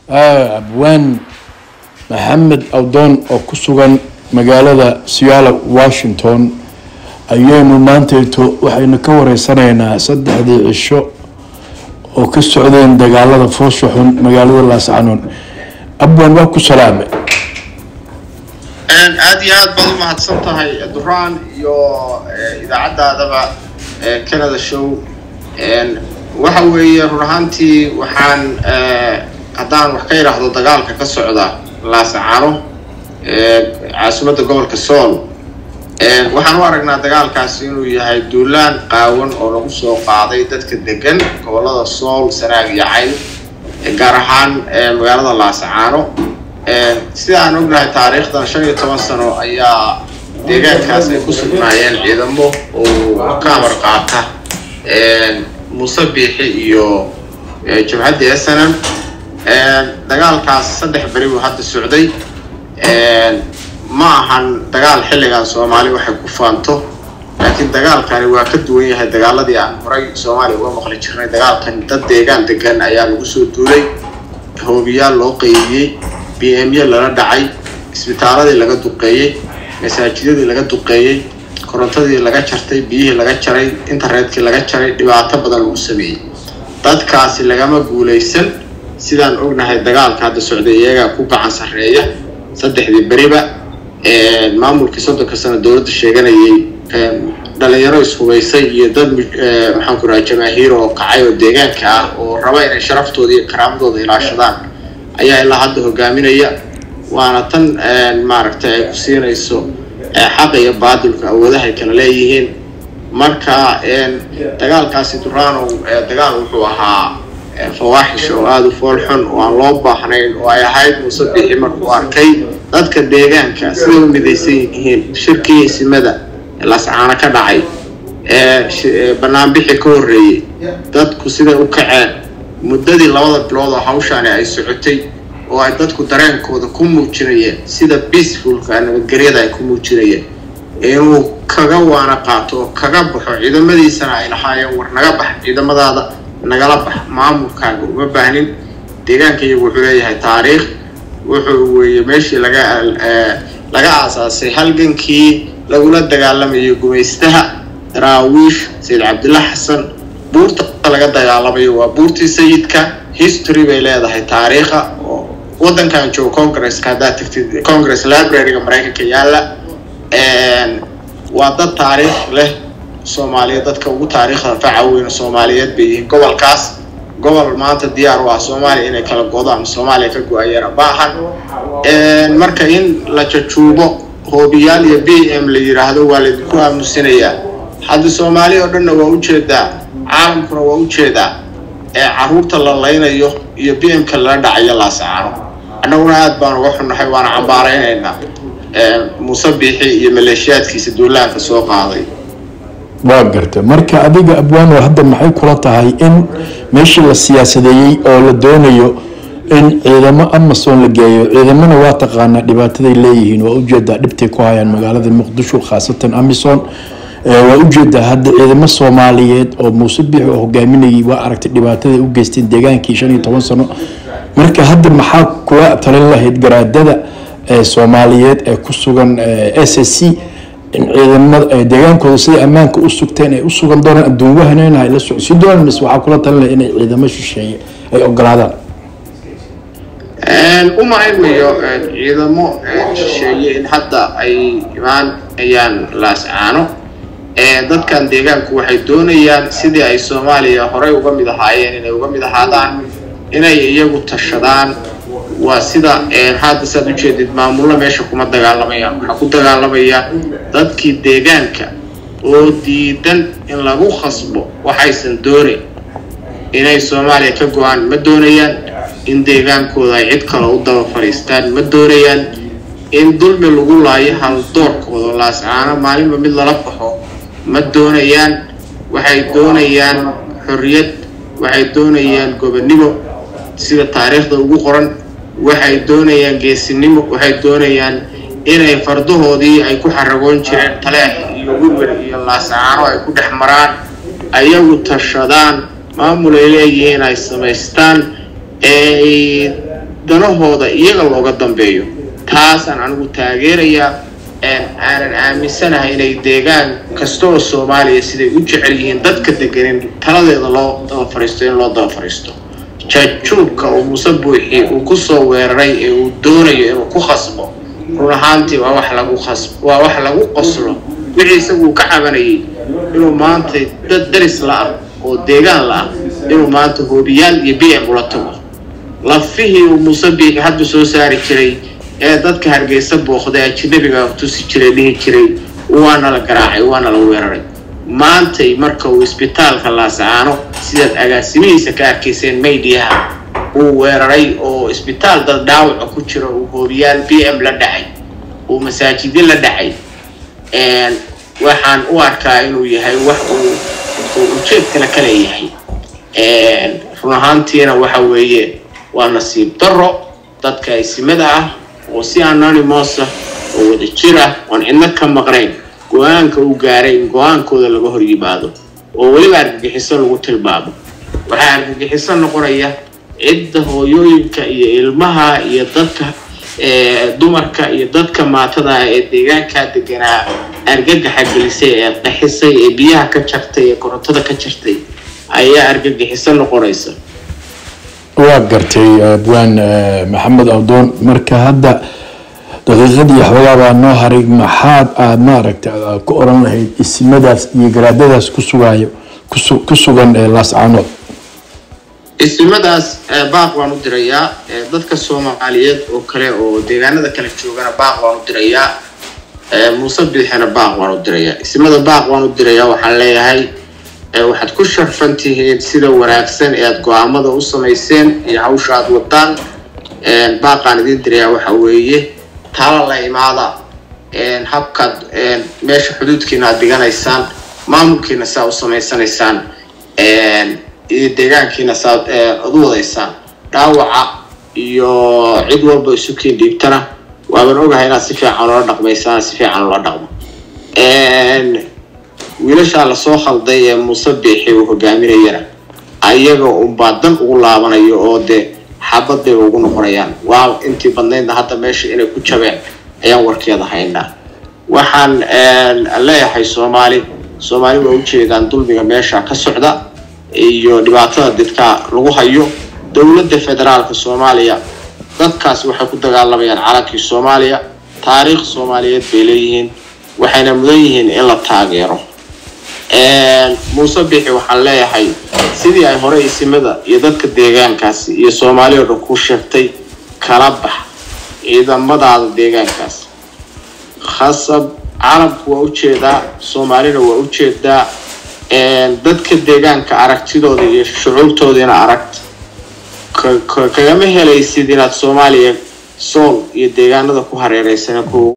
abwaan maxamed awdoon oo ku sugan magaalada seattle washington ayaynu maantayto waxaynu ka wareysanaynaa saddexdii cisho oo ka socdeen dagaalada foosha xun magaalada laascanoon abwaan waa ku salaame aada iyo aad baad u mahadsan tahay duraan iyo idaacaddaadaba canada show waxa weeye run ahaantii waxaan haddaan wax ka idhaahdo dagaalka ka socda laascano caasimadda gobolka sool waxaan u aragnaa dagaalkaasi inuu yahay duulaan qaawan oo lagu soo qaaday dadka degan gobolada sool sanaag iyo cayn gaar ahaan magaalada laascaano sida aan ognahay taariikhdan shan iyo toban sano ayaa deegaankaas ay ku sugnaayeen ciidamo oo ka amar qaata muuse biixi iyo jabhadda snm dagaalkaas saddex beri buu hadda socday ma ahan dagaal xilligan soomaali waxay ku faanto laakiin dagaalkani waa ka duwan yahay dagaaladii aan horay soomaaliya uga maqli jirnay dagaalkan dad deegaan degan ayaa lagu soo duulay hoobiyaal loo qeybiyey b m ya lala dhacay isbitaaladii laga duqeeyey masaajidadii laga duqeeyey korontadii laga jartay biyihii laga jaray internetkii laga jaray dhibaato badan lagu sameeyey dadkaasi lagama guulaysan sidaan ognahay dagaalka hadda socday iyagaa ku gacan sarreeya saddexdii beriba maamulkii soddonka sano dowladda sheeganayay dhalinyaro ishubaysay iyo dad maxaan ku raha jamaahiir oo kacay oo deegaanka ah oo raba inay sharaftooda iyo karaamadooda ilaashadaan ayaa ilaa hadda hogaaminaya waana tan maaragtay ay ku siinayso xaqa iyo baadilka awoodaha ay kala leeyihiin marka dagaalkaasi duranow dagaal wuxuu ahaa fawaaxish oo aada u fool xun oo aan loo baahnayn oo ay ahayd muuse bixi markuu arkay dadka deegaanka siday u midaysan yihiin shirkii isimada lascaano ka dhacay banaanbixi ka horreeyey dadku siday u kaceen muddadii labada bilood oo hawshaani ay socotay oo ay dadku dareenkooda ku muujinayeen sida peacefulka nabadgelyada ay ku muujinayeen inuu kaga waana qaato oo kaga baxo ciidamadiisana ay lahaayeen war naga bax ciidamadaada nagala bax maamulkaaga uma baahnin deegaanka iyagu wuxuu leeyahay taariikh wuxuu weeye meeshii laga laga aasaasay halgankii lagula dagaalamayay gumaystaha daraawiish sayid cabdilla xasan buurta laga dagaalamayo waa buurtii sayidka history bay leedahay taariikha oo waddankan joogo congresska haddaad tagtid congress libraryga maraykanka yaalla waa dad taariikh leh soomaaliyeed dadka ugu taariikhda faca weyn soomaaliyeed bay yihiin gobolkaas gobol maanta diyaar u ah soomaaliya inay kala godo ama soomaaliya ka go-ayana baahan marka in la jajuubo hoobiyaal iyo b m la yiraahdo waa laydinku aamusinayaa hadda soomaaliya oo dhanna waa ujeedaa caalamkuna waa ujeedaa ee caruurta la laynayo iyo b m ka lala dhacayo laasacaano annaguna aada baan uga xunnahay waana cambaaraynaynaa muuse biixi iyo maleeshiyaadkiisa duulaanka soo qaaday waa garta marka adiga abwaano hadda maxay kula tahay in meeshii la siyaasadeeyey oo la doonayo in ciidamo amason la geeyo ciidamona waa taqaanaa dhibaataday leeyihiin waa ujeedaa dhibtay ku hayaan magaalada muqdisho khaasatan amison waa ujeedaa hadda ciidamo soomaaliyeed oo muuse biix oo hogaaminayay waa aragtay dhibaataday u geysteen deegaankii shan iyo toban sano marka hadda maxaa kula talin lahayd garaadada soomaaliyeed ee ku sugan s s c in ciidamada deegaankooda siday ammaanka u sugteen ay u sugan doonaan adduun wahaneyna ay la socodsiin doonaan mise waxaa kula talin lahay inay ciidamo shisheeye ay ogolaadaan u malaymayo ciidamo shisheeye in hadda ay imaanayaan laascaano dadkan deegaanku waxay doonayaan sidii ay soomaaliya horey uga mid ahaayeen inay uga mid ahaadaan inay iyagu tashadaan waa sida hadda saad ujeedid maamullo meesha kuma dagaalamayaan waxaa ku dagaalamaya dadkii deegaanka oo diidan in lagu khasbo waxaysan doonayn inay soomaaliya ka go-aan ma doonayaan in deegaankooda ay cid kale u daba fadhiistaan ma doonayaan in dulmi lagu laayo haldoorkooda laascaano maalinba mid lala baxo ma doonayaan waxay doonayaan xorriyad waxay doonayaan gobonnimo sida taariikhda ugu qoran waxay doonayaan geesinimo waxay doonayaan inay fardahoodii ay ku xaragoon jireen taleex iyo wirwir iyo laasacaano ay ku dhex maraan ayagu tashadaan maamul ay leeyihiin ay samaystaan ee ay danahooda iyaga looga dambeeyo taasaan anigu taageerayaa aanan aaminsanahay inay deegaan kasta oo soomaaliya siday u jecel yihiin dadka deganin taladeeda loo daba fariisto in loo daba fariisto jaajuubka uu muuse buuxi uu kusoo weeraray ee uu doonayo inuu ku khasbo run ahaantii waa wax lagu khasb waa wax lagu qoslo wixii isagu uu ka cabanayay inuu maanta dad daris la-ah oo deegaan la-ah inuu maanta hoobiyaal iyo b m ula tago lafihii uu muuse biixi hadda soo saari jiray ee dadka hargeysa booqday ajinabiga tusi jiray dhihi jiray waana la garaacay waana la weeraray maantay marka uu isbitaalka laasacaano sidaad agaasimihiisa ka arkayseen maydiyaha uu weeraray oo isbitaal dad dhaawaca ku jiro uu hoobiyaal b m la dhacay uu masaajidyo la dhacay waxaan u arkaa inuu yahay wax uu ujeed kale ka leeyahay run ahaantiina waxa weeye waa nasiib daro dadka isimada ah oo si anonymous ah oo wada jir ah oon cidno ka maqnayn go-aanka uu gaaray in go-aankooda laga hor yimaado oo weliba argagixiso lagu tilmaamo waxaa argagixiso noqonaya cidda hooyooyinka iyo ilmaha iyo dadka dumarka iyo dadka maatada ah ee deegaankaa deganaa argagaxa gelisay ee qaxisay ee biyaha ka jartay ee korontada ka jartay ayaa argagixiso noqonaysa waa gartay abwaan maxamed awdoon marka hadda daqiiqadii waxoogaa baa noo haray maxaad aad maaragta ku oran lahayd isimadaas iyo garaadadaas ku sugaayo ku sugan laascaanood isimadaas baaq waan u dirayaa dadka soomaaliyeed oo kale oo deegaanada kale joogana baaq waan u dirayaa muuse biixina baaq waan u dirayaa isimada baaq waan u dirayaa waxaan leeyahay waxaad ku sharfan tihiin sida wanaagsan ee aada go-aamada u samayseen iyo hawsha aada wadaan baaqaan idiin dirayaa waxa weeye tala la imaada habkaad meesha xuduudkiina aad dhiganaysaan maamulkiina saa u samaysanaysaan iyo deegaankiina saa ad u wadaysaan dhaawaca iyo cid walba isu kiin dhiibtana waaban ogahay inaad si fiican ula dhaqmaysaan si fiican ula dhaqmo wiilashaa lasoo khalday ee muuse biixi uu hogaaminayana ayaga unbaa dan ugu laabanayo oo dee xabad bay ugu noqonayaan waa intii badnaydna hadda meesha inay ku jabeen ayaan warkeeda haynaa waxaan leeyahay soomaali soomaali waa ujeedaan dulmiga meesha ka socda iyo dhibaatada dadka lagu hayo dowladda federaalka soomaaliya dadkaas waxay ku dagaalamayaan calankii soomaaliya taariikh soomaaliyeed bay leeyihiin waxayna mudan yihiin in la taageero muuse bixi waxaan leeyahay sidii ay hore isimada iyo dadka deegaankaasi iyo soomaali oo dhan ku sheegtay kala bax ciidamadaada deegaankaas khasab carabku waa ujeedaa soomaalina waa ujeedaa dadka deegaanka aragtidooda iyo shucuurtoodiina aragt kagama helaysid inaad soomaaliya sool iyo deegaanada ku hareereysan